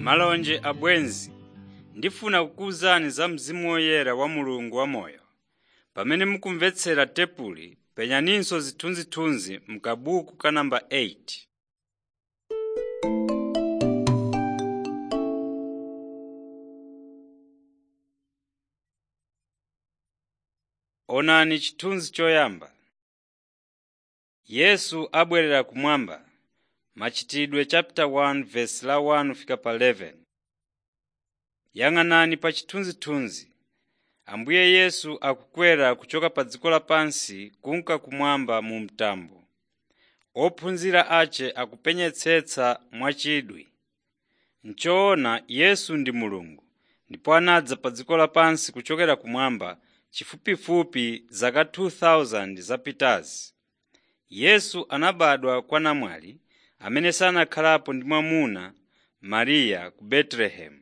Malonje abwenzi, ndifuna kukuwuzani za Mzimu Woyera wa Mulungu wamoyo. Pamene mukumvetsera tepuli, penyaninso zithunzithunzi m'kabuku ka namba 8. Onani chithunzi choyamba. Yesu abwerera kumwamba. Machitidwe chapter 1 verse la 1 fika pa 11. Yang'anani pa chithunzithunzi. Ambuye Yesu akukwera kuchoka pa dziko lapansi kunka kumwamba mu mtambo. Ophunzira ace akupenyetsetsa mwachidwi. N'choona Yesu ndi Mulungu ndipo anadza pa dziko lapansi kuchokera kumwamba chifupifupi zaka 2000 zapitazi. Yesu anabadwa kwa namwali amene sanakhalapo ndi mwamuna Mariya ku Betelehemu.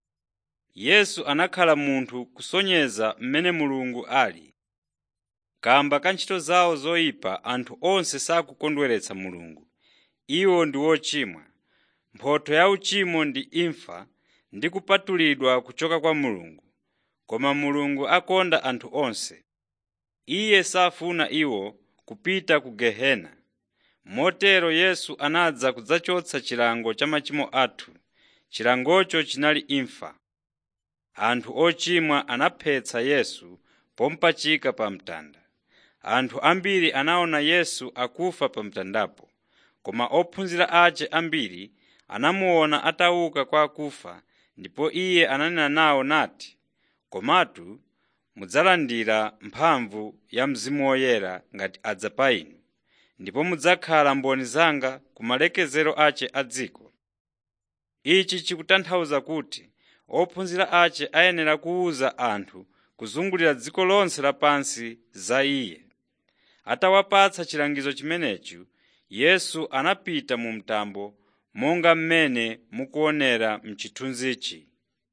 Yesu anakhala munthu kusonyeza mmene Mulungu ali. Kamba ka ntchito zawo zoyipa anthu onse sakukondweretsa Mulungu. Iwo ndi ochimwa. Mphotho ya uchimo ndi imfa ndi kupatulidwa kuchoka kwa Mulungu. Koma Mulungu akonda anthu onse. Iye safuna iwo kupita ku gehena. Motero Yesu anadza kudzachotsa chilango cha machimo athu. Chilangocho chinali imfa. Anthu ochimwa anaphetsa Yesu pomupachika pa mtanda. Anthu ambiri anaona Yesu akufa pa mtandapo, koma ophunzira ace ambiri anamuona atauka kwa akufa ndipo iye ananena nawo nati, “Komatu mudzalandira mphamvu ya Mzimu Woyera ngati adza pa inu, ndipo mudzakhala mboni zanga ku malekezero ace a dziko.” Ichi chikutanthauza kuti ophunzira ace ayenera kuwuza anthu kuzungulira dziko lonse lapansi za Iye. Atawapatsa chilangizo chimenechi, Yesu anapita mu mtambo monga mmene mukuonera m'chithunzichi.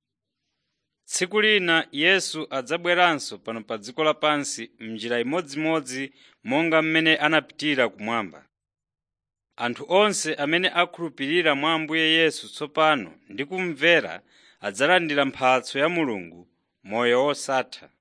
Tsiku lina Yesu adzabweranso pano pa dziko lapansi m'njira imodzimodzi monga mmene anapitira kumwamba. Anthu onse amene akhulupirira mwa Ambuye Yesu tsopano ndi kumvera adzalandira mphatso ya Mulungu, moyo wosatha.